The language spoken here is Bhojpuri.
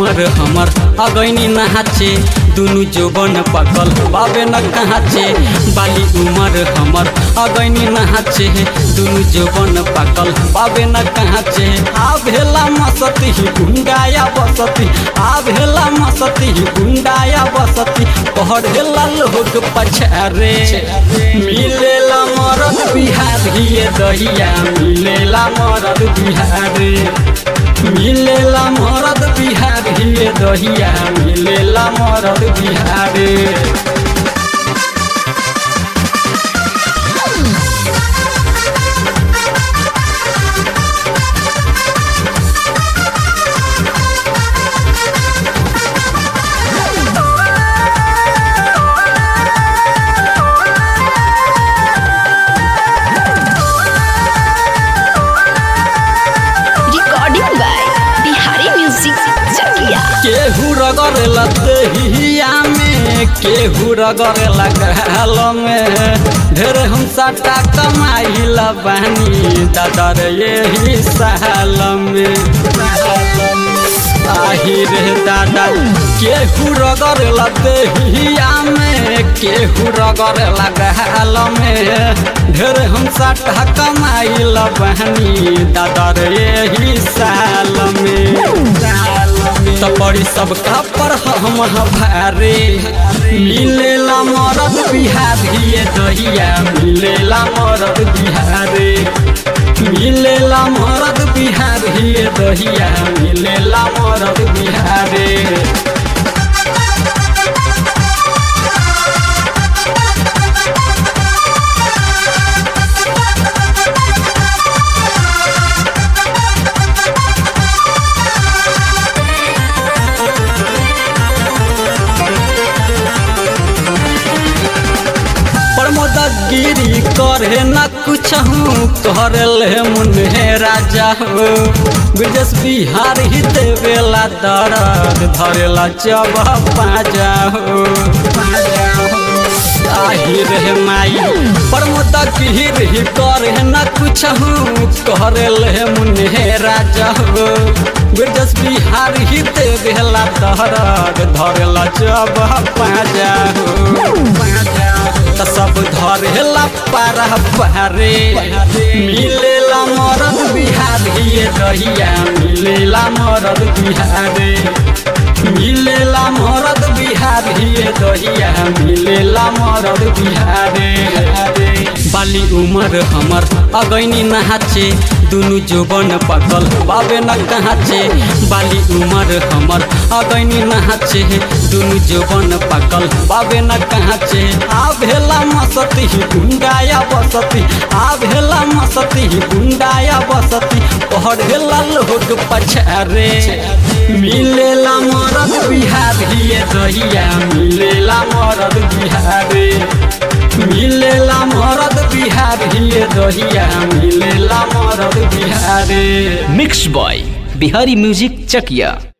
उमर हमर अगैनी नहाचे दुनु जोबन पकल बाबे न कहाचे बाली उमर हमर अगैनी नहाचे दुनु जोबन पकल बाबे न कहाचे आ भेला मसती गुंडाया बसती आ भेला मसती गुंडाया बसती पढ़ेला लोग पछारे मिलेला मरद बिहारिए दहिया मिलेला मरद बिहारे मिलेला मरद बिहारिए दहिया मिलेला मरद बिहारे recording by Bihari Music Chakia. केहू रगड़ लतहिया में केहू रगड़ लगाल में ढेर हम साटा कमाइल बानी दादर यही साल में आही रे दादा केहू रगड़ लतहिया में केहू रगड़ लगाल में ढेर हम साटा कमाइल बानी दादर यही साल में त पड़ी सब पर हम भारे मिलेला मरद बिहारिए दहिया मिलेला मरद बिहारे मिलेला मरद बिहारिए दहिया मिलेला मरद बिहारे प्रमोदगिरी करे न कुछ हूँ कर ले मुन्हे राजा हो ब्रजेश बिहार ही देवेला दर्द धरेला जब पाजा हो आही रे माई प्रमोदगिरी करे न कुछ हूँ कर ले मुन्हे राजा हो ब्रजेश बिहार ही देवेला दर्द धरेला जब पाजा हो त सब धरेला पारा पारे मिलेला मरद बिहारिए दहिया मिलेला मरद बिहारे मिलेला मरद बिहारिए दहिया मिलेला मरद बिहारे बाली उमर हमर अगैनी नहाचे दुनु जोबन पकल बाबे न कहाचे बाली उमर हमर अगैनी नहाचे दुनु जोबन पकल बाबे न कहाचे आ भेला मसती गुंडाया बसती आ भेला मसती गुंडाया बसती पढ़ेला लोग पछारे मिलेला मरद बिहारिए दहिया मिलेला मरद बिहारे मिलेला मरद बिहारिए दहिया मिलेला मरद बिहारे mix by Bihari music Chakiya